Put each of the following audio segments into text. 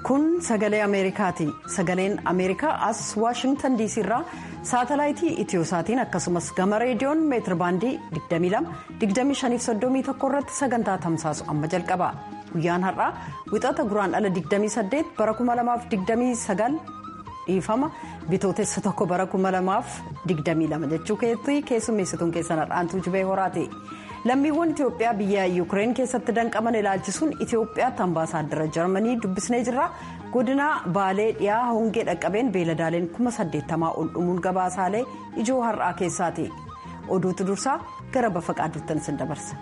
kun sagalee ameerikaati sagaleen ameerikaa as waashingtan diisii irraa saatalaayitii itiyoosaatiin akkasumas gama reediyoon meetir baandii 22-2531 irratti sagantaa tamsaasu amma jalqaba guyyaan har'aa wixata guraan ala 28 bara 2029 dhiifama bitootessa tokko bara 2022 jechuu keessatti keessummeessituun keessan har'aantuu jibee horaati. lammiiwwan itiyoophiyaa biyya yuukireen keessatti danqaman ilaalchisuun itiyoophiyaatti ambaasaaddara jarmanii dubbisnee jirra godina baalee dhiyaa hongee dhaqqabeen beeladaaleen kuma saddeettamaa ol dhumuun gabaasaalee ijoo har'aa keessaati oduutu dursaa gara bafa qaaddattan sin dabarsa.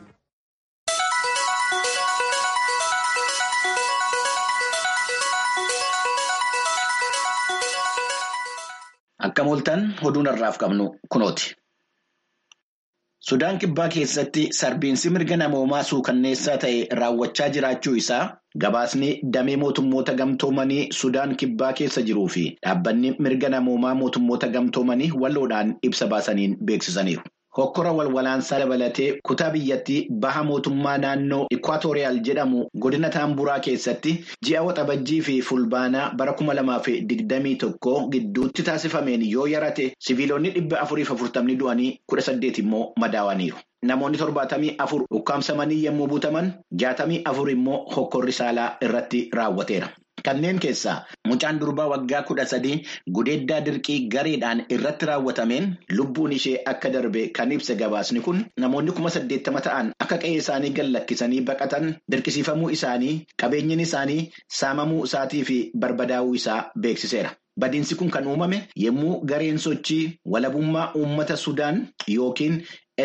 akka mooltan oduun har'aaf qabnu kunooti. Sudaan kibbaa keessatti sarbiinsi mirga namoomaa suukanneessaa ta'e raawwachaa jiraachuu isaa gabaasni damee mootummoota gamtoomanii Sudaan kibbaa keessa jiruu fi dhaabbanni mirga namoomaa mootummoota gamtoomanii walloodhaan ibsa baasaniin beeksisaniiru. Hokkora walwalaansaa dabalatee kutaa biyyattii baha mootummaa naannoo Ikwaatooriyaal jedhamu godina Taamburaa keessatti ji'a waxabajjii fi fulbaanaa bara kuma lamaa fi digdamii tokko gidduutti taasifameen yoo yarate siviilonni dhibba afuriif afurtamni du'anii kudha saddeet immoo madaawaniiru. Namoonni torbaatamii afur ukkaamsamanii yommuu butaman jaatamii afur immoo hokkorri saalaa irratti raawwateera. Kanneen keessaa mucaan durbaa waggaa kudha sadii gudeeddaa dirqii gareedhaan irratti raawwatameen lubbuun ishee akka darbe kan ibsa gabaasni kun namoonni kuma saddeettama ta'an akka qe'ee isaanii gad lakkisanii baqatan dirqisiifamuu isaanii qabeenyin isaanii saamamuu isaatii fi barbadaa'uu isaa beeksiseera. Badiinsi kun kan uumame yommuu gareen sochii walabummaa uummata Sudaan yookiin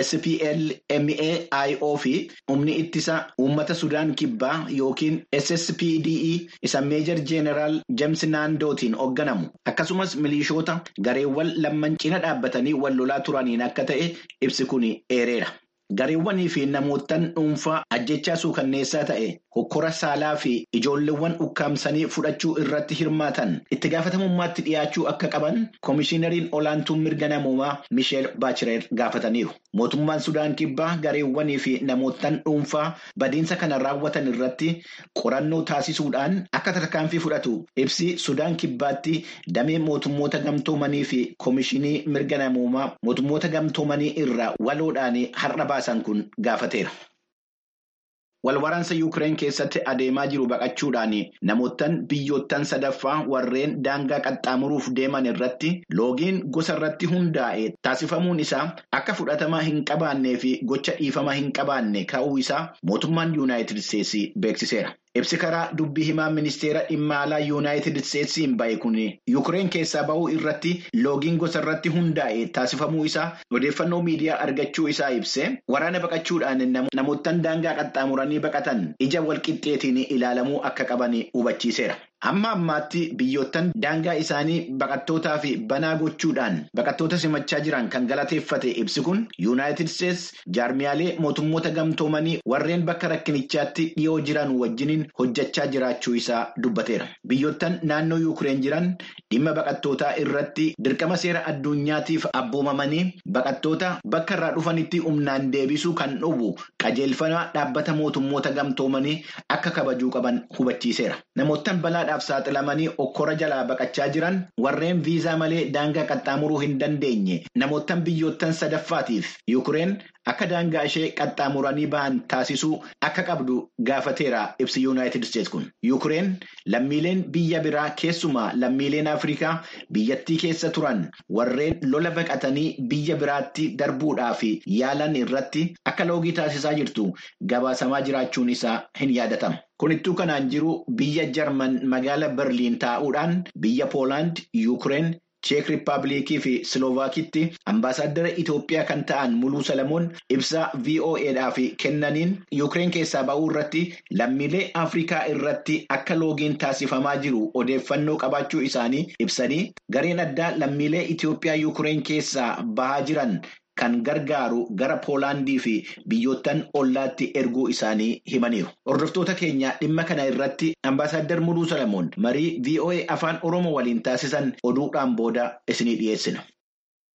SPLMAIO fi humni ittisa uummata Sudaan kibbaa yookiin SSPDE isa meejar jeeneraal James Naandootiin hoogganamu akkasumas milishoota gareewwan lamman cina dhaabbatanii wal lolaa turaniin akka ta'e ibsi kun eereera. Gareewwanii fi namoottan dhuunfaa ajjechaa suukanneessaa ta'e hokkora saalaa fi ijoolleewwan ukkaamsanii fudhachuu irratti hirmaatan itti gaafatamummaatti dhiyaachuu akka qaban koomishinariin olaantuun mirga namoomaa Misheel Baachireer gaafataniiru. Mootummaan Sudaan kibbaa gareewwanii fi namoottan dhuunfaa badiinsa kana raawwatan irratti qorannoo taasisuudhaan akka tarkaanfii fudhatu ibsi Sudaan kibbaatti damee mootummoota gamtoomanii fi koomishinii mirga namoomaa mootummoota gamtoomanii irraa waloodhaan har'a baasan kun gaafateera. Walwaraansa Yuukireen keessatti adeemaa jiru baqachuudhaan namoottan biyyoottan sadaffaa warreen daangaa qaxxaamuruuf deeman irratti loogiin gosa irratti hundaa'e taasifamuun isaa akka fudhatama hin qabaannee fi gocha dhiifama hin qabaanne ka'uu isaa mootummaan Yuunaayitid Isteetsi beeksiseera. Ibsi karaa dubbii himaa ministeera dhimma alaa Yuunaayitid Isteetsiin bahe kun Yuukireen keessaa bahuu irratti loogiin gosa irratti hundaa'e taasifamuu isaa odeeffannoo miidiyaa argachuu isaa ibse waraana baqachuudhaan namoottan daangaa qaxxaamuranii baqatan ija walqixxeetiin ilaalamuu akka qaban hubachiiseera. Amma ammaatti biyyoottan daangaa isaanii baqattootaa fi banaa gochuudhaan baqattoota simachaa jiran kan galateeffate ibsi kun Yuunaayitid Isteets jaarmiyaalee mootummoota gamtoomanii warreen bakka rakkinichaatti dhiyoo jiran wajjiniin hojjechaa jiraachuu isaa dubbateera. Biyyoottan naannoo Yuukireen jiran dhimma baqattootaa irratti dirqama seera addunyaatiif abboomamanii baqattoota bakka irraa dhufanitti humnaan deebisuu kan dhowwu qajeelfama dhaabbata mootummoota gamtoomanii akka kabajuu qaban hubachiiseera. Namoottan balaa dhaaf saaxilamanii okkora jalaa baqachaa jiran warreen viizaa malee daangaa qaxxaamuruu hin dandeenye namoottan biyyoottan sadaffaatiif yuukureen akka daangaa ishee qaxxaamuranii ba'an taasisuu akka qabdu gaafateera ibsi yuunaayitid isteets kun yuukureen lammiileen biyya biraa keessumaa lammiileen afrikaa biyyattii keessa turan warreen lola baqatanii biyya biraatti darbuudhaaf yaalan irratti akka loogii taasisaa jirtu gabaasamaa jiraachuun isaa hin yaadatama. Kunittuu kanaan jiru biyya Jarman magaala Berliin taa'uudhaan biyya Poolaand, Yuukireen, Cheek Rippaabilikii fi Siloovakiitti ambaasaaddara Itoophiyaa kan ta'an Muluu Salamoon ibsa VOAdhaaf kennaniin Yuukireen keessaa ba'uu irratti lammiilee Afrikaa irratti akka loogiin taasifamaa jiru odeeffannoo qabaachuu isaanii ibsanii gareen addaa lammiilee Itoophiyaa Yuukireen keessaa bahaa jiran. Kan gargaaru gara Poolaandii fi biyyoottan ollaatti erguu isaanii himaniiru. Hordoftoota keenya dhimma kana irratti ambaasaaddar Muluu Salamoon marii VOA afaan Oromoo waliin taasisan oduudhaan booda isinii dhiyeessina.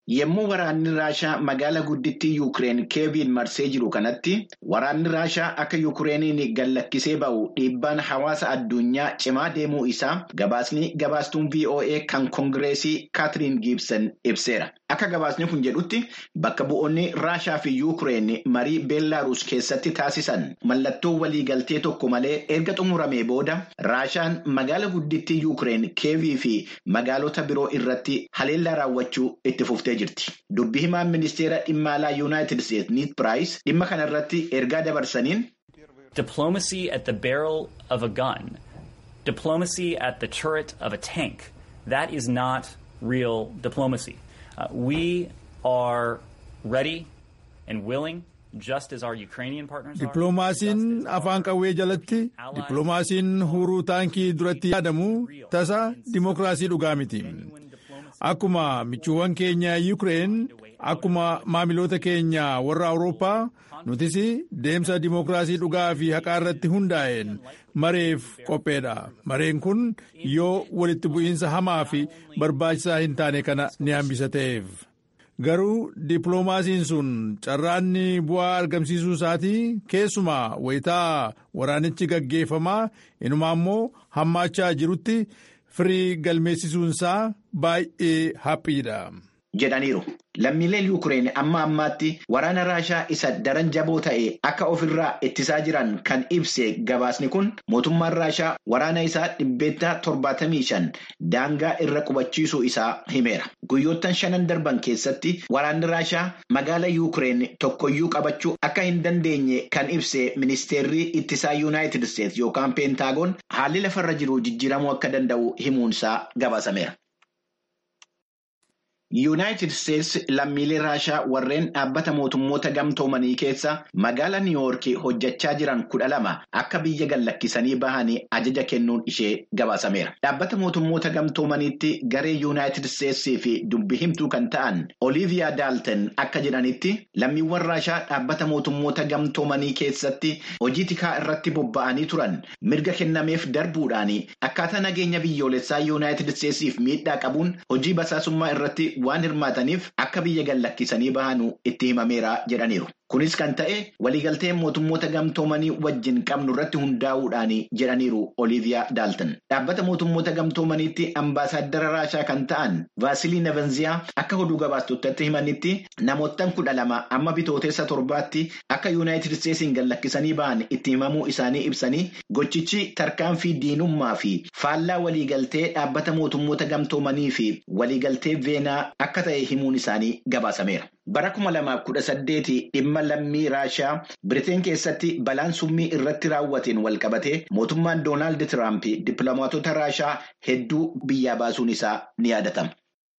Yommuu waraanni Raashaa magaala guddittii Yuukireen Keeviin marsee jiru kanatti waraanni Raashaa akka Yuukireeniin gallakkisee ba'u dhiibbaan hawaasa addunyaa cimaa deemuu isaa gabaasni gabaastuun VOA kan Koongireesii Kaatiriin Giibsan ibseera. Akka gabaasni kun jedhutti bakka bu'oonni Raashaa fi Yuukireen marii Beellaaruus keessatti taasisan mallattoo waliigaltee tokko malee erga xumuramee booda Raashaan magaala guddittii Yuukireen Keevii fi magaalota biroo irratti haleellaa raawwachuu itti fuftee jirti. Dubbi himaan ministeera dhimma alaa Yuunaayitid Isteetsi Niid Piraayis dhimma kanarratti ergaa dabarsaniin. Diplomacy at the barrel of a gun, diplomacy at the turret of a tank, that is not real diplomacy. Uh, we are ready and willing. Dippiloomaasiin afaan qawwee jalatti dippiloomaasiin huruu taankii duratti yaadamu tasa dimookiraasii dhugaa miti. Akkuma michuuwwan keenya Yuukireen akkuma maamiloota keenya warra Awurooppaa nutis deemsa dimookiraasii dhugaa fi haqaa irratti hundaa'een mareef qopheedha. Mareen kun yoo walitti bu'iinsa hamaa fi barbaachisaa hin taane kana ni hambisa ta'eef. Garuu dippiloomaasiin sun carraanni bu'aa argamsiisuu isaatii keessumaa wayitaa waraanichi gaggeeffamaa inumaa immoo hammaachaa jirutti firii galmeessisuunsaa baay'ee haphiidha. jedhaniiru. Lammiileen Yuukireen amma ammaatti waraana Raashaa isa daran jaboo ta'e akka ofirraa ittisaa jiran kan ibse gabaasni kun mootummaan Raashaa waraana isaa dhibbeettaa torbaatamii shan daangaa irra qubachiisuu isaa himeera. Guyyoottan shanan darban keessatti waraanni Raashaa magaala Yuukireen tokkoyyuu qabachuu akka hin dandeenye kan ibse ministeerri ittisaa Yuunaayitid Isteetsi yookaan peentaagoon haalli lafarra jiru jijjiiramuu akka danda'u himuunsaa gabaasameera. Yuunaayitid Isteetsi lammiilee Raashaa warreen dhaabbata mootummoota gamtoomanii keessa magaala Niiwoorkii hojjechaa jiran kudha lama akka biyya gallakkisanii bahanii ajaja kennuun ishee gabaasameera. Dhaabbata mootummoota gamtoomaniitti garee Yuunaayitid Isteetsii fi dubbi himtuu kan ta'an Oliiviyaa Daalten akka jedhanitti lammiiwwan Raashaa dhaabbata mootummoota gamtoomanii keessatti hojii tikaa irratti bobba'anii turan mirga kennameef darbuudhaan akkaataa nageenya biyyoolessaa Yuunaayitid Isteetsiif miidhaa qabuun hojii basaasummaa irratti. waan hirmaataniif akka biyya gallakkisanii bahanuu itti himameera jedhaniiru. Kunis kan ta'e waliigaltee mootummoota gamtoomanii wajjin qabnu irratti hundaa'uudhaan jedhaniiru Oliiviyaa Daaltan. Dhaabbata mootummoota gamtoomaniitti ambaasaadara Raashaa kan ta'an Vaasilii Nevenziyaa akka oduu gabaastotatti himanitti namoottan kudha lama amma bitooteessa torbaatti akka Yuunaayitid Isteetsiin gallakkisanii bahan itti himamuu isaanii ibsanii gochichi tarkaanfii diinummaa fi faallaa waliigaltee dhaabbata mootummoota gamtoomanii fi waliigaltee veenaa akka ta'e himuun isaanii gabaasameera. Bara kuma lamaaf kudha saddeeti dhimma lammii Raashaa Biriteen keessatti balaan summii irratti raawwateen walqabatee mootummaan Doonaald Tiraamp dippiloomaatota Raashaa hedduu biyyaa baasuun isaa ni yaadatama.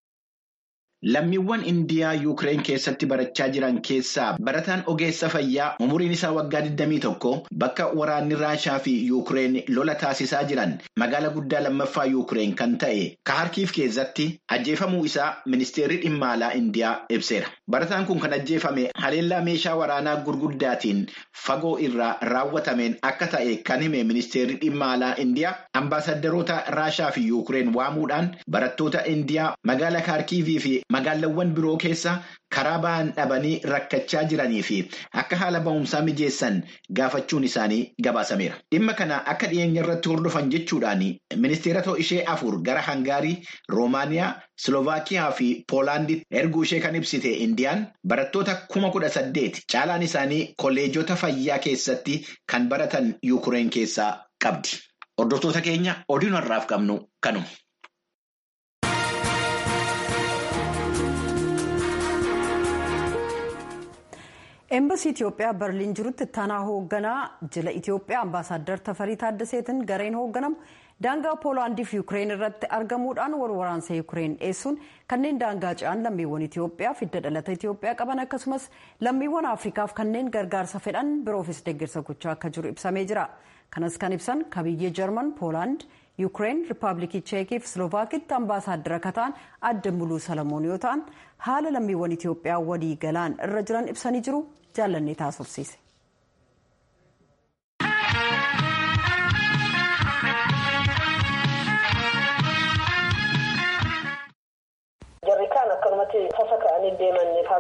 Lammiiwwan Indiyaa Yuukireen keessatti barachaa jiran keessaa barataan ogeessa fayyaa umuriin isaa waggaa 21 bakka waraanni Raashaa fi Yuukireen lola taasisaa jiran magaala guddaa lammaffaa Yuukireen kan ta'e Kaharkiif keessatti ajjeefamuu isaa ministeerri dhimma alaa Indiyaa ibseera. Barataan kun kan ajjeefame haleellaa meeshaa waraanaa gurguddaatiin fagoo irraa raawwatameen akka ta'e kan hime ministeerri dhimma alaa Indiyaa ambaasaddaroota Raashaa fi Yuukireen waamuudhaan barattoota Indiyaa magaala Kaarkiivii fi Magaalawwan biroo keessa karaa ba'an dhabanii rakkachaa jiranii fi akka haala ba'umsaa mijeessan gaafachuun isaanii gabaasameera. Dhimma kana akka dhiyeenya irratti hordofan jechuudhaan ministeerota ishee afur gara Hangaarii, Roomaaniyaa, Siloovakiyaa fi Poolaanditti erguu ishee kan ibsite Indiyaan barattoota kuma kudha saddeet caalaan isaanii kolleejota fayyaa keessatti kan baratan Yuukireen keessaa qabdi. Hordoftoota keenya oduun har'aaf qabnu kanuma. Eembasii Itoophiyaa Berliin jirutti ittaanaa hoogganaa jila Itoophiyaa ambaasaaddar Tafarii Taaddaseetiin gareen hoogganamu daangaa Poolaandii fi Yuukireen irratti argamuudhaan wal waraansa Yuukireen dhiyeessuun kanneen daangaa ce'an lammiiwwan Itoophiyaa hidda dhalata Itoophiyaa qaban akkasumas lammiiwwan Afrikaaf kanneen gargaarsa fedhan biroofis deeggarsa gochaa akka jiru ibsamee jira. Kanas kan ibsan kabiyyee Jarman, Poolaand, Yuukireen, Riippaabilikii Cheekii fi Siloovakiitti ambaasaaddara akka ta'an adda muluu Salamoon yoo ta'an haala lammiiwwan Itoophiyaa walii galaan irra jiran ibsanii jiru jaallannee taasofsiise. Jarri kaan akkanumatti tasa ka'anii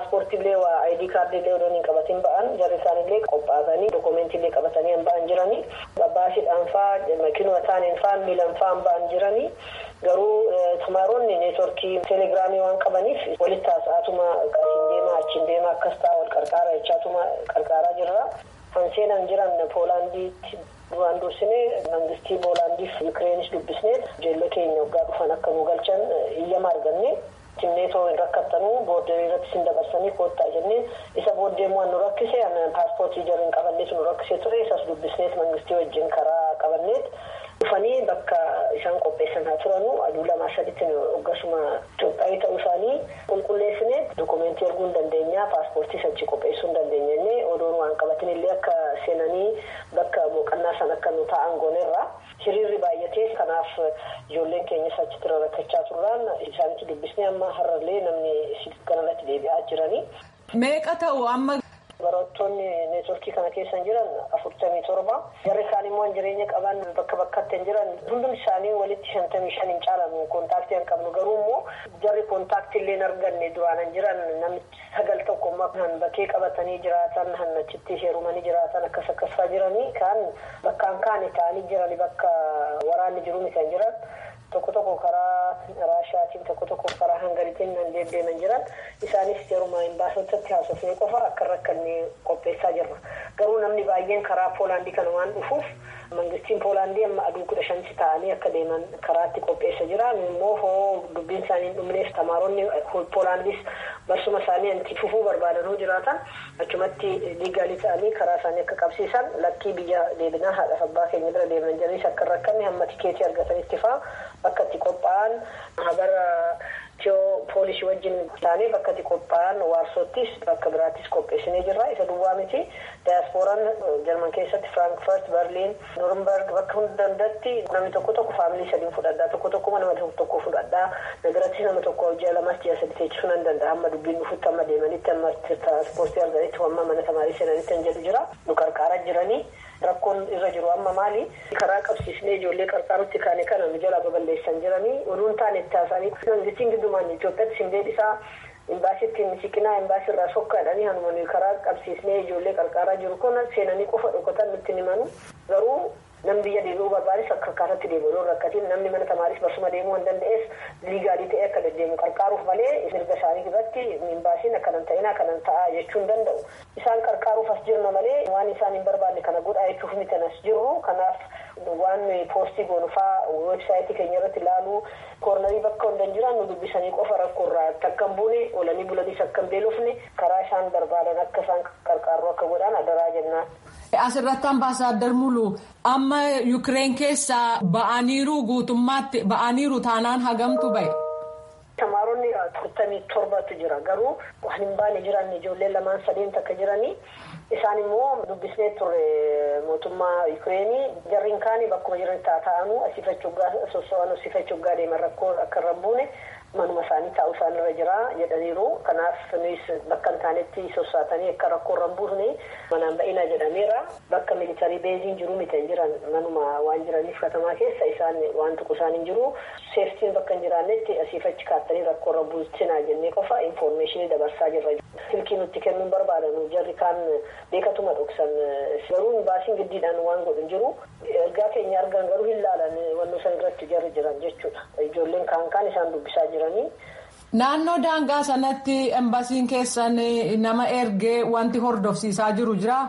paaspoortiillee waa ayidii kaardiillee odoo hin qabatin ba'an jarri isaanillee qophaa'anii dookumentiillee qabatanii hin ba'an jiranii babbaasiidhaan fa'aa makiinuma taaneen fa'aa miilan fa'aa ba'an jiranii garuu tumaaronni neetworkii teelegiraamii waan qabaniif walitti haasa'atuma asiin deemaa achiin deemaa akkas ta'a wal qarqaara jechaatuma qarqaaraa jirra. Kan seenan jiran Poolaandiitti duraan dursinee mangistii Poolaandiif Yukireenis dubbisnee ijoollee keenya waggaa dhufan akka nu galchan iyyama arganne. Timneetoo hin rakkattanuu booddee irratti sin dabarsanii koottaa jennee isa booddee waan nu rakkise paaspoortii jarri hin qabanneetu nu rakkisee ture isas dubbisneet mangistii wajjin karaa qabanneet dhufanii bakka isaan qopheessan haa turanu aduu lamaa saditti hoggasuma Itoophiyaa ta'uu isaanii qulqulleessineet dokumentii erguu hin dandeenya paaspoortii sachi qopheessuu hin dandeenya jennee odoon waan qabatin illee akka seenanii bakka boqonnaa san akka nu taa'an goonerra. hiriirri baay'atee kanaaf ijoolleen keenyas achitti rakkachaa turraan isaanitti dubbisnee amma har'allee namni kanarratti deebi'aa jiranii. Meeqa ta'u amma. Barattoonni neetworkii kana keessa jiran afurtamii torba jarri isaan immoo jireenya qaban bakka bakkatti jiran hundumti isaanii walitti shantamii shan hin caalamu kontaaktii hin qabnu garuu immoo jarri kontaaktii illee hin arganne duraan jiran namichi sagal tokko kan bakkee qabatanii jiraatan kan achitti heerumanii jiraatan akkas akkasaa jiranii kan bakkaan kaane ta'anii jiranii bakka waraanni jiru kan jiran. Tokko tokko karaa raashaatiin tokko tokko karaa hangariitiin nan deddeeman jiran isaanis yeruma imbaasotatti haasofnee qofa akka rakkanne qopheessaa jirra. Garuu namni baay'een karaa Poolaandii kana waan dhufuuf mangistiin Poolaandii amma aduu kudha shanti ta'anii akka deeman karaatti qopheessa jira. Immoo hoo dubbiin isaanii hin dhumneef tamaaronni Poolaandis barsuma isaanii anti fufuu barbaadanuu jiraatan achumatti liigaalii ta'anii karaa isaanii akka qabsiisan lakkii biyya deebinaa haadha abbaa keenya bira deeman jiranis akka rakkanne hamma tikeetii argatanitti fa'aa. Bakka itti qophaa'an habara tiyoo poolisii wajjin taanee bakka itti qophaa'an waarsoottis bakka biraattis qopheessinee jirra. Isa duwwaa miti daayaaspooraan jarman keessatti Firaankifaart, Berliin, Noornberg bakka hunda dandatti namni tokko tokko faamilii sadiin fudhadhaa tokko tokko nama tokko fudhadhaa nagaratti nama tokko ji'a lamas ji'a sadi teechisuu nan danda'a amma dubbiin dhufutti amma deemanitti amma tiraanspoortii arganitti amma mana tamaarii seenanitti kan jedhu jira nu qarqaaraa jiranii. Rakkoon irra jiru amma maali? Karaa qabsiisnee ijoollee qarqaarutti kaane kana nu jala babal'eessan jiranii oduun taane itti haasanii mangistiin giddumaan Itoophiyaatti sindeed isaa imbaasiitti siqinaa imbaasii irraa sokkaadhanii hanumanii karaa qabsiisnee ijoollee qarqaaraa jiru kun seenanii qofa dhokatan nutti himanu garuu namni biyya deebi'uu barbaades akka akkaataatti deebi'uu rakkatiin namni mana tamaaris barsuma deemuu hin danda'ees liigaalii ta'ee akka deddeemu qarqaaruuf malee mirga isaanii irratti imbaasiin akkanan ta'inaa akkanan ta'aa jechuu hin danda'u. Isaan qarqaaruuf as jirna malee waan isaan hin barbaanne kana godhaa jechuuf miti as jirru kanaaf waan poostii goonufaa weebsaayitii keenya irratti ilaaluu koornarii bakka hundan jiran nu dubbisanii qofa rakkoorraa takka hin buune oolanii bulaniis akka hin beelofne karaa isaan barbaadan akka isaan qarqaarru akka godhan adaraa jennaan. Asirratti ambaasaaddar Mulu amma Yukireen keessaa ba'aniiru guutummaatti ba'aniiru taanaan hagamtu ba'e. Tamaaronni afurtamii torbatu jira garuu waan hin baane jiran ijoollee lamaan sadeen takka jiranii isaan immoo dubbisnee turre mootummaa Yukireenii jarriin kaanii bakkuma jiran taa'anii asiifachuggaa soso'an asiifachuggaa deeman rakkoo akka irra buune manuma isaanii taa'uu isaan irra jira jedhaniiru kanaaf nuyi bakka hin taanetti sossaatanii akka rakkoo irra buusne manaan ba'inaa jedhameera bakka militarii beeziin jiru miti hin jiran manuma waan jiraniif katamaa keessa isaan waan tuqu isaan hin jiru seeftiin bakka hin jiraannetti asiifachi kaattanii rakkoo irra buusinaa jennee qofa infoormeeshinii dabarsaa jirra. silkii nutti kennuun barbaadanu jarri kaan beekatuma dhoksan garuu baasiin giddiidhaan waan godhu jiru ergaa keenya argan garuu hin laalan wannoo san irratti jarri jiran jechuudha ijoolleen kaan kaan isaan dubbisaa jiranii. Naannoo daangaa sanatti embasiin keessan nama ergee wanti hordofsiisaa jiru jira.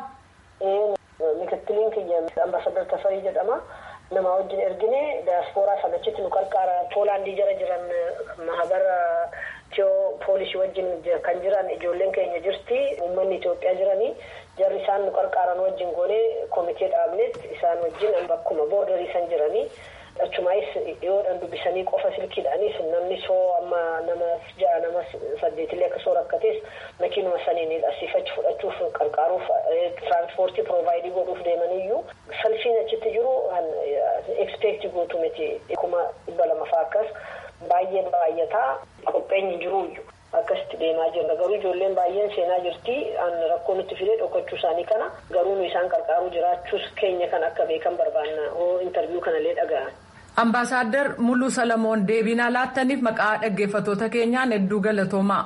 Mikittiliin kiyya ambaasadar Tafarii jedhama. Nama wajjin ergine daaspooraa sanachitti nu qarqaara Poolaandii jara jiran mahabara tiyoo poolisii wajjin kan jiran ijoolleen keenya jirti uummanni Itoophiyaa jiranii jarri isaan nu qarqaaran wajjin goonee komitee dhaabneet isaan wajjin bakkuma boordarii san jiranii. achumaayis dhiyoodhaan dubbisanii qofa silkiidhaanis namni soo amma nama ja'a nama saddeetillee akka soo rakkatees makiinuma saniin asiifachi fudhachuuf qarqaaruuf tiraanspoortii piroovaayidii godhuuf deemaniyyuu salfiin achitti jiru ekspeektii gootu miti kuma dhibba lama fa'aa akkas baay'een baay'ataa qopheenyi jiruuyyu. akkasitti deemaa jirra garuu ijoolleen baay'een seenaa jirti rakkoo nutti fidee dhokachuu isaanii kana garuu nu isaan qarqaaruu jiraachuus keenya kan akka beekan barbaanna hoo intarviiyuu kanallee dhaga'an. Ambaasaadder Muluu Salamoon deebiinaa laattaniif maqaa dhaggeeffattoota keenyaan hedduu galatoomaa.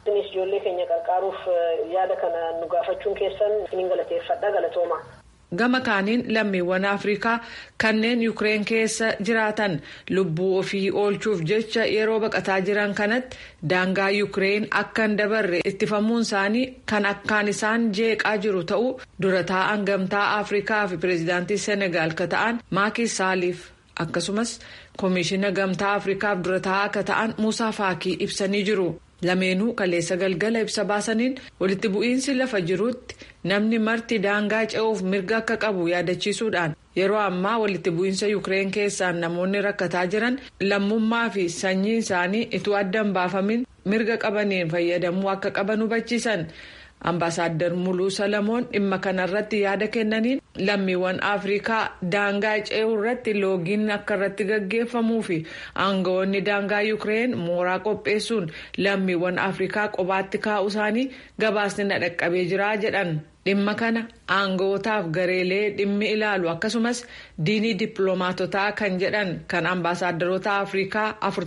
isinis ijoollee keenya qarqaaruuf yaada kana nu gaafachuun keessan isiniin galateeffadha galatooma. gama kaaniin lammiiwwan afrikaa kanneen yuukireen keessa jiraatan lubbuu ofii oolchuuf jecha yeroo baqataa jiran kanatti daangaa yuukireen akka hin dabarre ittifamuun isaanii kan akkaan isaan jeeqaa jiru ta'uu dura taa'an gamtaa afrikaa fi pireezidaantii senegaal ka ta'an maakii saaliif akkasumas koomishina gamtaa afrikaaf dura taa'aa akka ta'an muusaa faakii ibsanii jiru. lameenuu kaleessa galgala ibsa baasaniin walitti bu'iinsi lafa jirutti namni marti daangaa ce'uuf mirga akka qabu yaadachiisuudhaan yeroo ammaa walitti bu'iinsa yuukireen keessaan namoonni rakkataa jiran lammummaa fi sanyii isaanii ituu addan baafamin mirga qabaniin fayyadamuu akka qaban hubachiisan ambaasaadar muluu salamoon dhimma kanarratti yaada kennaniin lammiiwwan afrikaa daangaa ce'uu irratti loogiin akka irratti gaggeeffamuu fi aangawoonni daangaa yuukireen mooraa qopheessuun lammiiwwan afrikaa qobaatti kaa'uu isaanii gabaasni na dhaqqabee jira jedhan dhimma kana aangawootaaf gareelee dhimmi ilaalu akkasumas diinii dippiloomaatotaa kan jedhan kan ambaasaadarota afrikaa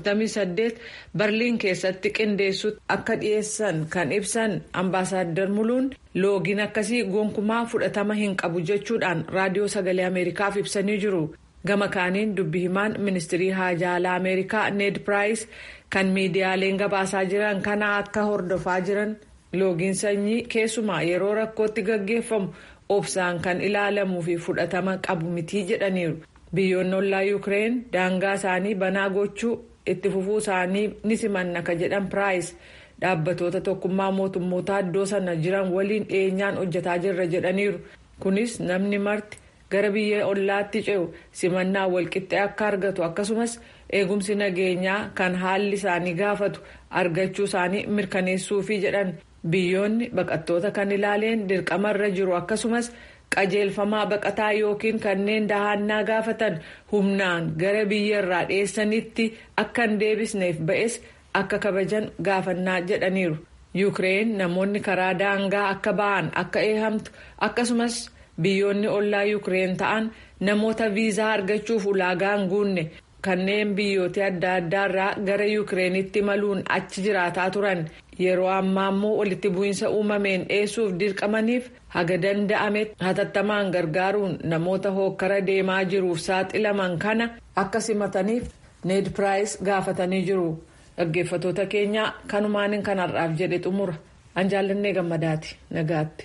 48 barliin keessatti qindeessutti akka dhiyeessan kan ibsan ambaasaadar muluun loogiin akkasii gonkumaa fudhatama hin qabu jechuudhaan raadiyoo sagalee ameerikaaf ibsanii jiru gama kaaniin dubbi himaan ministirii haajaalaa ameerikaa ned piraayis kan miidiyaaleen gabaasaa jiran kana akka hordofaa jiran. loogiin sanyii keessumaa yeroo rakkootti gaggeeffamu obsaan kan ilaalamuu fi fudhatama qabu mitii jedhaniiru biyyoonni ollaa yuukireen daangaa isaanii banaa gochuu itti fufuu isaanii ni simanna ka jedhan piraayis dhaabbatoota tokkummaa mootummoota iddoo sana jiran waliin dhiyeenyaan hojjetaa jirra jedhaniiru kunis namni marti gara biyya ollaatti ce'u simannaa walqixxee akka argatu akkasumas eegumsi nageenyaa kan haalli isaanii gaafatu argachuu isaanii mirkaneessuufi jedhan. biyyoonni baqattoota kan ilaaleen dirqamarra jiru akkasumas qajeelfamaa baqataa yookiin kanneen dahannaa gaafatan humnaan gara biyyarraa dhiyeessanitti akka hin deebisneef ba'es akka kabajan gaafannaa jedhaniiru yuukireen namoonni karaa daangaa akka ba'an akka eehamtu akkasumas biyyoonni ollaa yuukireen ta'an namoota viizaa argachuuf ulaagaa hin guunne kanneen biyyoota adda addaarraa gara yuukireenitti maluun achi jiraataa turan yeroo ammaa immoo walitti bu'iinsa uumameen dhiyeessuuf dirqamaniif haga danda'ame hatattamaan gargaaruun namoota hookkara deemaa jiruuf saaxilaman kana akka simataniif need piraayis gaafatanii jiru dhaggeeffatoota keenya kanumaan kanarraaf jedhe xumura an jaallannee gammadaati nagaatti.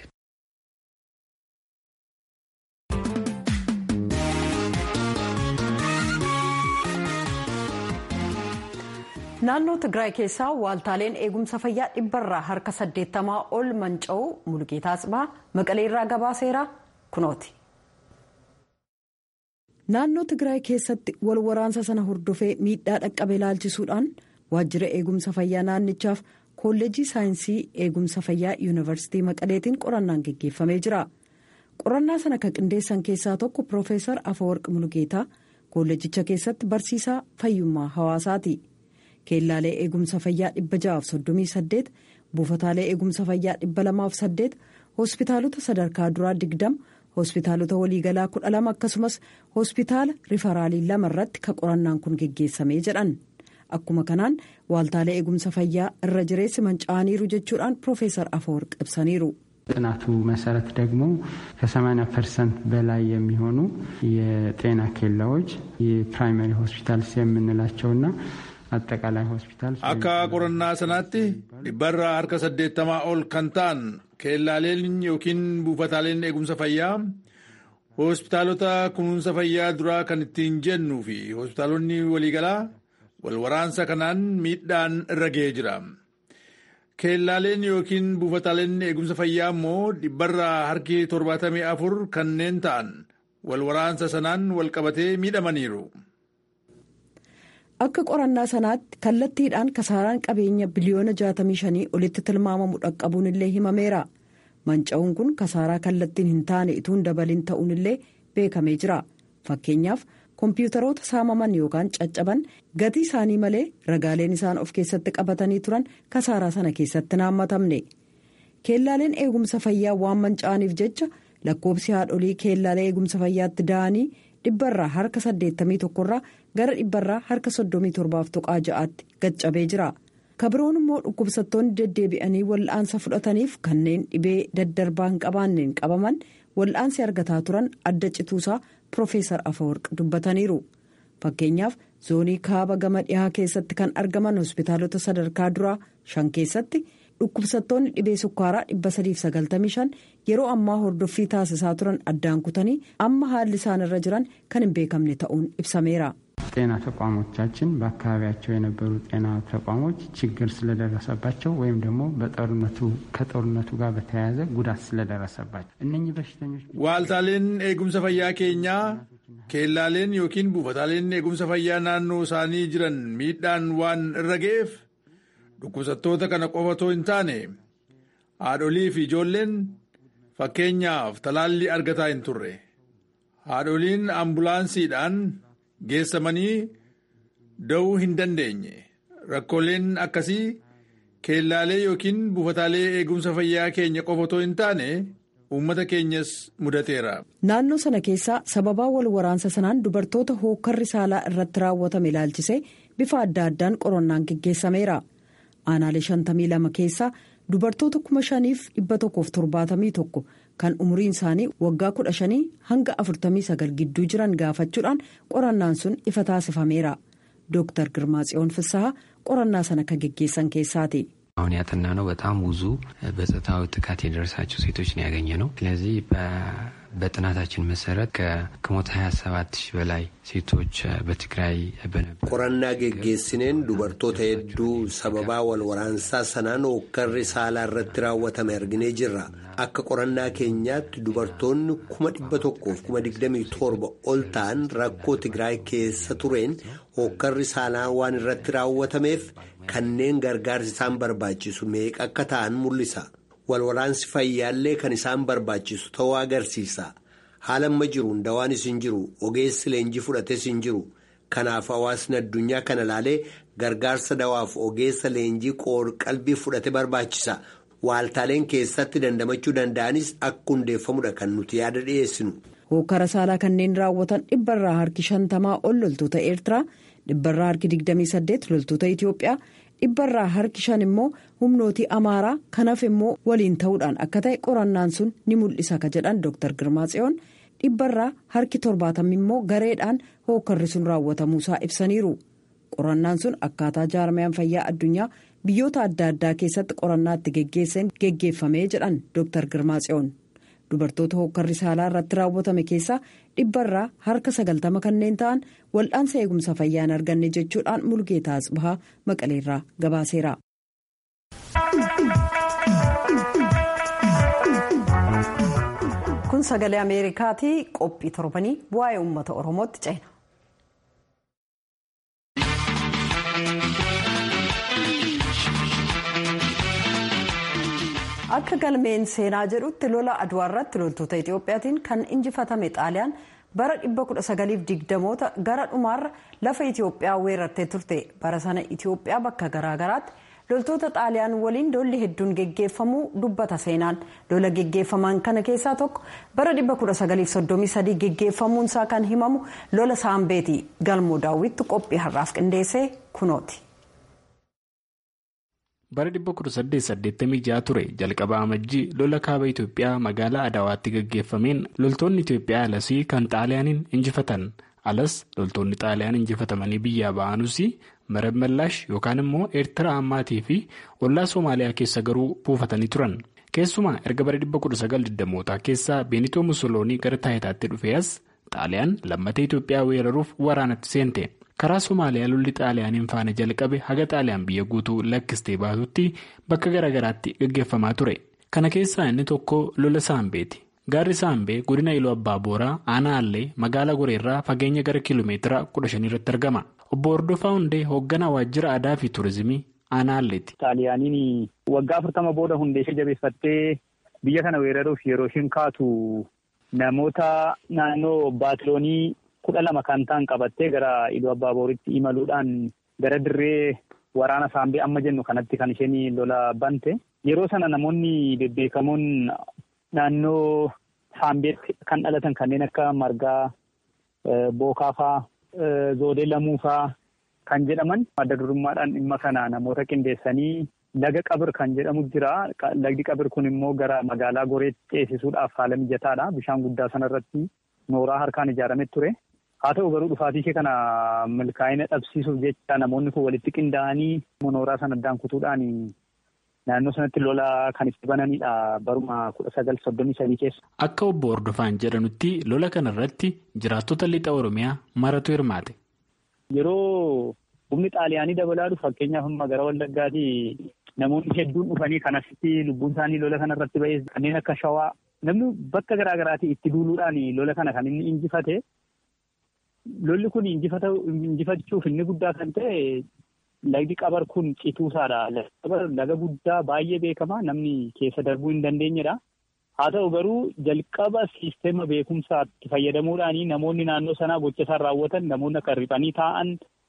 naannoo tigraay keessaa waaltaaleen eegumsa fayyaa dhibbarraa harka saddeettamaa ol manca'uu mulgeetaa cibaa maqaleerraa gabaaseera kunooti. naannoo tigraay keessatti wal waraansa sana hordofee miidhaa dhaqqabe ilaalchisuudhaan waajjira eegumsa fayyaa naannichaaf kolleejii saayinsii eegumsa fayyaa yuunivarsiitii maqaleetiin qorannaan geggeeffamee jira qorannaa sana kan qindeessan keessaa tokko piroofeesar afawarq mulgeetaa kolleejicha keessatti barsiisaa fayyummaa hawaasaati. keellaalee eegumsa fayyaa 638 buufataalee eegumsa fayyaa 208 hospitaalota sadarkaa duraa 20 hospitaalota waliigalaa 12 akkasumas hospitaala rifaraalii lama irratti ka qorannaan kun geggeessamee jedhan akkuma kanaan waaltaalee eegumsa fayyaa irra jireessi manca'aniiru jechuudhaan piroofeesar afawarq ibsaniiru. ጥናቱ መሰረት ደግሞ ከ80 ፐርሰንት በላይ የሚሆኑ የጤና ኬላዎች የፕራይመሪ ሆስፒታልስ የምንላቸውና አጠቃላይ ሆስፒታል akka qorannaa sanaatti dhibbarraa harka saddeettamaa ol kan ta'an keellaaleen yookiin buufataaleen eegumsa fayyaa hospitaalota kunuunsa fayyaa duraa kan ittiin jennuu fi hospitaalonni waliigalaa wal waraansa kanaan miidhaan irra ga'ee jira. keellaaleen yookiin buufataaleen eegumsa fayyaa immoo dhibbarraa harki torbaatamii afur kanneen ta'an wal waraansa sanaan wal qabatee miidhamaniiru. akka qorannaa sanaatti kallattiidhaan kasaaraan qabeenya biliyoona 65 olitti tilmaamamu dhaqqabuun illee himameera manca'uun kun kasaaraa kallattiin hin taane ituun dabalin ta'uun illee beekamee jira fakkeenyaaf koompiyuutaroota saamaman yookaan caccaban gatii isaanii malee ragaaleen isaan of keessatti qabatanii turan kasaaraa sana keessatti naammatamne keellaaleen eegumsa fayyaa waan manca'aniif jecha lakkoobsi haadholii keellaalee eegumsa fayyaatti da'anii dhibbarraa harka 81 irraa gara dhibbarraa harka 37 tuqaa ja'aatti gaccabee jira kabiroon immoo dhukkubsattoonni deddeebi'anii wal'aansa fudhataniif kanneen dhibee daddarbaa hin qabaanneen qabaman wal'aansi argataa turan adda cituusaa piroofeesar afawarq dubbataniiru fakkeenyaaf zoonii kaaba gama dhihaa keessatti kan argaman hospitaalota sadarkaa duraa shan keessatti dhukkubsattoonni dhibee sukkaaraa 395 yeroo ammaa hordoffii taasisaa turan addaan kutanii amma haalli isaan irra jiran kan hin beekamne ta'uun ibsameera. ጤና ተቋሞቻችን በአካባቢያቸው የነበሩ ጤና ተቋሞች ችግር ስለደረሰባቸው ወይም ደግሞ በጦርነቱ ከጦርነቱ ጋር በተያያዘ ጉዳት ስለደረሰባቸው እነኚህ በሽተኞች ዋልታሌን ኤጉምሰ ፈያ ኬኛ ኬላሌን ዮኪን ቡፈታሌን ኤጉምሰ ፈያ ናኖ ሳኒ ጅረን ሚidhaan waan irra ga'eef dhukkubsattoota kana qofatoo hin taane haadholii fi ijoolleen fakkeenyaaf talaallii argataa hin turre haadholiin ambulaansiidhaan geessamanii da'uu hin dandeenye rakkooleen akkasii keellaalee yookiin buufataalee eegumsa fayyaa keenya qofatoo hin taane uummata keenyas mudateera. naannoo sana keessaa sababaa wal waraansa sanaan dubartoota hookkarri saalaa irratti raawwatame ilaalchisee bifa adda addaan qorannaan geggeessameera aanaalee 52 keessaa dubartoota 5,171 kan umriin isaanii waggaa 15 hanga 49 gidduu jiran gaafachuudhaan qorannaan sun ifa taasifameera dooktar girmaa tsiyoon fissaha qorannaa sana kan geggeessan keessaati. አሁን ያጠና ነው በጣም ብዙ በጾታዊ ጥቃት የደረሳቸው ሴቶች ነው ያገኘ ነው። ስለዚህ በጥናታችን መሰረት ከሞት 27 ሺህ በላይ ሴቶች በትግራይ በነበረ ቆረና ጌጌስኔን ዱበርቶota hedduu sababaa wal waraansaa sanaan hookkarri saalaa irratti raawwatame arginee jirra akka qorannaa keenyaatti dubartoonni kuma dhibba tokkoof kuma digdamii torba ol ta'an rakkoo tigraay keessa tureen hookkarri saalaa waan irratti raawwatameef kanneen gargaarsi isaan barbaachisu meeqa akka ta'an mul'isa walwaraansi fayyaallee kan isaan barbaachisu ta'uu agarsiisa haala amma jiru dawaanis hin jiru ogeessi leenjii fudhates hin jiru kanaaf hawaasni addunyaa kana laalee gargaarsa dawaaf ogeessa leenjii qoor-qalbii fudhate barbaachisa waaltaaleen keessatti dandamachuu danda'anis akka hundeeffamudha kan nuti yaada dhiyeessinu. hokkara saalaa kanneen raawwatan dhibbarraa harki shantamaa ol loltoota eertiraa dhibbarraa harki 28 loltoota itiyoophiyaa dhibbarraa harki shan immoo humnootii amaaraa kanaaf immoo waliin ta'uudhaan akka ta'e qorannaan sun ni mul'isa ka jedhan dooktar girmaa tsiyoon dhibbarraa harki torbaatamni immoo gareedhaan hookarri sun raawwatamuusaa ibsaniiru qorannaan sun akkaataa jaarmayaan fayyaa addunyaa biyyoota adda addaa keessatti qorannaa itti geggeessan geggeeffamee jedhan dooktar girmaa tsiyoon. dubartoota hokkarri saalaa irratti raawwatame keessaa dhibbarraa harka sagaltama kanneen ta'an wal'aansa eegumsa fayyaa hin arganne jechuudhaan mulgeetaa asbahaa maqaleerraa gabaaseera. kun sagalee ameerikaatii qophii torbanii waa'ee uummata oromootti ceena. akka galmeen seenaa jedhutti lola aduwaa irratti loltoota itiyoophiyaatiin kan injifatame xaaliyaan bara 1920moota gara dhumaarra lafa itiyoophiyaa weerartee turte bara sana itiyoophiyaa bakka garaagaraatti loltoota xaaliyaan waliin lolli hedduun geggeeffamuu dubbata seenaan lola geggeeffaman kana keessaa tokko bara 1933 geggeeffamuunsaa kan himamu lola saambeeti galmoo daawwitti qophii har'aaf qindeessee kunooti. bara 1886 ture jalqaba amajjii lola kaaba itiyoophiyaa magaalaa adaawaatti gaggeeffameen loltoonni itiyoophiyaa alasii kan xaaliyaaniin injifatan alas loltoonni xaaliyaan injifatamanii biyyaa ba'anuus marab mallaash yookaan immoo eertiraa ammaatii fi ollaa soomaaliyaa keessa garuu buufatanii turan keessumaa erga bara 1920mootaa keessaa beenitoo musoloonii gara taayitaatti dhufee as xaaliyaan lammatee itiyoophiyaa weeraruuf waraanatti seente. karaa somaaliyaa lolli xaaliyaaniin faana jalqabe haga xaaliyaan biyya guutuu lakkistee baatutti bakka garaagaraatti gaggeeffamaa ture kana keessaa inni tokko lola saambeeti gaarri saambee godina iluu abbaa booraa aanaa allee magaalaa goreerraa fageenya gara kiiloomeetira 15 irratti argama obbo hordofaa hundee hoogganaa waajjira aadaa fi tuurizimii aanaa alleeti. xaaliyaaniin waggaa afurtama booda hundee ishee jabeeffattee biyya kana weeraruuf yeroo isheen kaatu namoota naannoo baatiloonii. kudha lama kan ta'an qabattee gara iluu abbaa booritti imaluudhaan gara dirree waraana saambee amma jennu kanatti kan isheen lola bante yeroo sana namoonni bebbeekamoon naannoo saambeetti kan dhalatan kanneen akka margaa bookaafaa zoodee lamuufaa kan jedhaman adda durummaadhaan dhimma kana namoota qindeessanii laga qabir kan jedhamu jira. Lagdi qabir kun immoo gara magaalaa goreetti ceesisuudhaaf haala mijataadha. Bishaan guddaa sanarratti nooraa harkaan ijaarame ture. Haa ta'u garuu dhufaatii ishee kana milkaa'ina dhabsiisuuf jecha namoonni kun walitti qindaa'anii nooraa sana addaan kutuudhaan naannoo sanatti lola kan itti bananidha baruma kudha sagal soddomii sadii keessa. Akka obbo Hordofaan jedhanutti lola kanarratti jiraattota lixa Oromiyaa maratu hirmaate. Yeroo humni xaaliyaanii dabalaa dhufu fakkeenyaaf amma gara Wallaggaatii namoonni hedduun dhufanii kan asitti lubbuun isaanii lola kanarratti ba'ee kanneen akka shawaa namni bakka garaa garaatii itti duuluudhaan lola kana kan inni injifate. Lolli kun injifachuuf inni guddaa kan ta'e lagdi qabar kun cituusaadha. Laga guddaa baay'ee beekamaa namni keessa darbuu hin dandeenyedha. Haa ta'u garuu jalqaba siisteema beekumsaatti fayyadamuudhaan namoonni naannoo sanaa gocha isaan raawwatan namoonni akka riphanii taa'an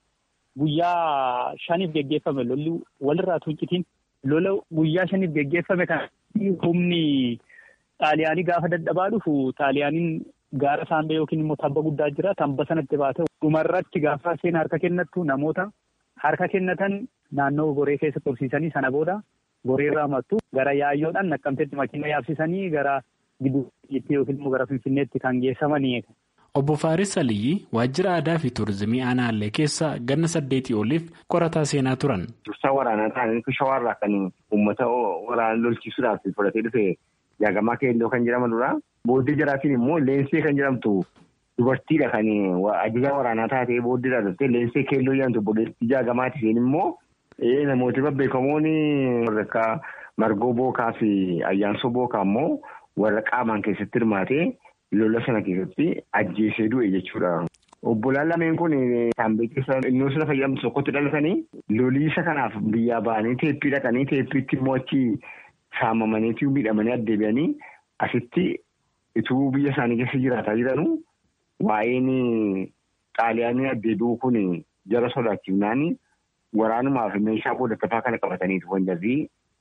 guyyaa shaniif geggeeffame lolli walirraa tuuncitiin lola guyyaa shaniif geggeeffame kan humni xaaliyaanii gaafa dadhabaa dhufu xaaliyaaniin gaara saambee yookiin immoo tabba guddaa jira tabba sanatti baate dhumarratti gaafa seen harka kennattu namoota harka kennatan naannoo goree keessa tursiisanii sana booda goreerraa mattu gara yaayyoodhaan naqqamteetti makiina yaabsisanii gara gidduutti yookiin immoo gara finfinneetti kan geessamanii. Obbo Faaris Aliyyi waajjira aadaa fi tuurizimii aanaallee keessa ganna saddeetii oliif qorataa seenaa turan. Dursaa waraanaa ta'anii shawaarraa kan uummata waraana lolchiisuudhaaf fudhatee dhufe jaagamaa keelloo kan jedhaman dura. Booddee jaraatiin immoo leensee kan jedhamtu dubartiidha kan ajajaa waraanaa taatee booddeedha dhuftee leensee keelloo jedhamtu booddeetti jaagamaati isheen immoo namooti babbeekamoon warra akka margoo bookaa fi ayyaansoo bookaa immoo warra qaamaan keessatti hirmaatee lola sana keessatti ajjeesee du'e jechuudha. Obbolaan lameen kun saambee keessa innoo sana fayyadamtu tokkotti dhalatanii loliisa kanaaf biyyaa ba'anii teeppii dhaqanii teeppiitti immoo achi saamamaniitii miidhamanii addeebi'anii asitti. Ituu biyya isaanii keessa jiraataa jiranuu waa'een xaaliyaanii addeebi'uu kun jara sodaachifnaan waraanumaaf meeshaa boodattafaa kana qabataniitu kan jirri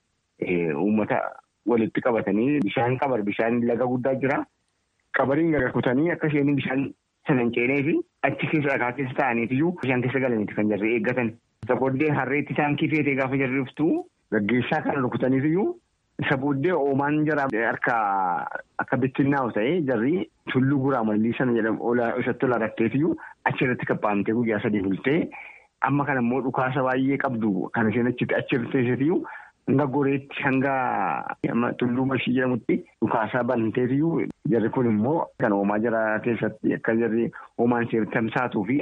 uummata walitti qabatanii bishaan qabar bishaan laga guddaa jira. Qabariin gaga kutanii akka isheen bishaan sana hin ceenee fi achi keessa dhagaa keessa taa'aniitiyyuu bishaan keessa galaniiti kan jirri eeggatan. Booddee harreetti isaan kifeetee gaafa jirri dhuftu gaggeessaa kana rukutaniitiyyuu. Isa booddee oomaan jara harka akka bittinnaa'u ta'ee jarri tulluu guraa mallii sana jedhamu isatti ol argatteetiyyuu achirratti kaphaamtee guyyaa sadii bultee amma kana immoo dhukaasa baay'ee qabdu kan isheen achitti achirratti teessitiyyuu hanga goreetti hanga tulluu mashii jedhamutti dhukaasaa banteetiyyuu jarri kun immoo kan oomaa jara keessatti akka jarri oomaan ishee tamsaatuu fi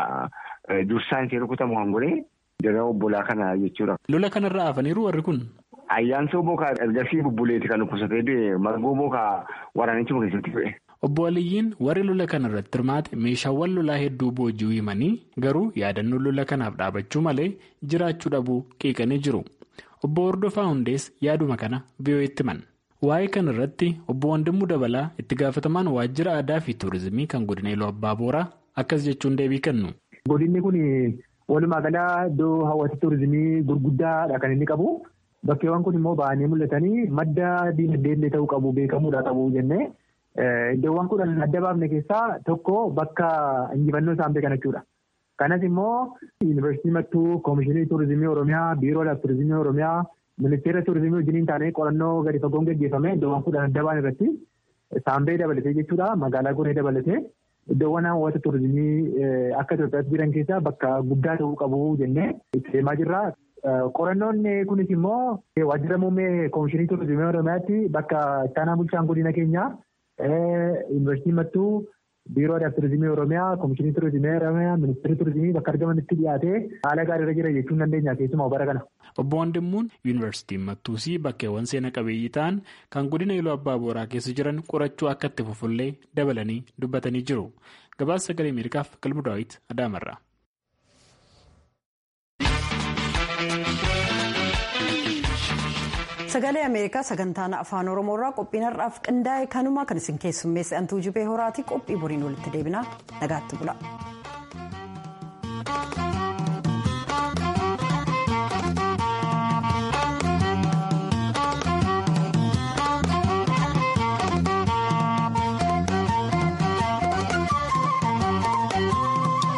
dursaan ishee rukutamu hangoree jara obbolaa kana jechuudha. Lola kanarraa hafaniiru warri kun. Ayyaansoo bookaa ergasii bubbuleeti kan dhukkubsatee du'e margoo bookaa waraanichuma keessatti du'e. Obbo Aliyyiin warri lola kana irratti hirmaate meeshaawwan lolaa hedduu boojii himanii garuu yaadannoon lola kanaaf dhaabachuu malee jiraachuu dhabuu qiiqanii jiru. Obbo Hordofaa Hundees yaaduma kana VOA'tti himan. Waa'ee kana irratti obbo Wandimmuu Dabalaa itti gaafatamaan waajjira aadaa fi tuurizimii kan godina Iluu Abbaa Booraa akkas jechuun deebii kennu. Godinni kun walumaa galaa iddoo hawwata tuurizimii gurguddaadha kan inni qabu. Bakkeewwan kun immoo ba'anii mul'atanii madda diinagdee ta'uu qabu beekamuudha qabu jennee iddoowwan kudhan adda baafne keessaa tokko bakka injifannoo saambee kana jechuudha. Kanas immoo yuunivarsiitii mattuu koomishinii tuurizimii Oromiyaa biiroo tuurizimii Oromiyaa ministeera tuurizimii wajjiniin taanee qorannoo gadi fagoon gaggeeffame iddoowwan kudhan adda baan irratti saambee dabalatee jechuudha magaalaa goree dabalatee iddoowwan hawwata tuurizimii akka Itoophiyaatti jiran keessaa bakka guddaa ta'uu qabu jennee itti deemaa jirra. Qorannoon kunis immoo waajjira muummee koomishinii tuurizimii Oromiyaatti bakka ittaanaa bulchaan godina keenyaa yuunivarsiitii mattuu biiroo aadaa tuurizimii Oromiyaa koomishinii tuurizimii Oromiyaa ministeerri tuurizimii bakka argamanitti dhiyaatee haala gaariirra jira jechuun dandeenya keessumaa bara kana. Obbo Wandimmuun yuunivarsiitiin Mattuusii bakkeewwan seena qabeeyyii ta'an kan godina Iluu Abbaa Booraa keessa jiran qorachuu akka itti fufullee dabalanii dubbatanii jiru. Gabaasa sagalee Ameerikaaf Qalbu Daawit Adaamarraa. Sagalee Ameerikaa sagantaan afaan Oromoorraa qophiin har'aaf qindaa'e kanuma kan isin keessummeesse antuu jibee horaati qophii boriin walitti deebinaa nagaatti bula.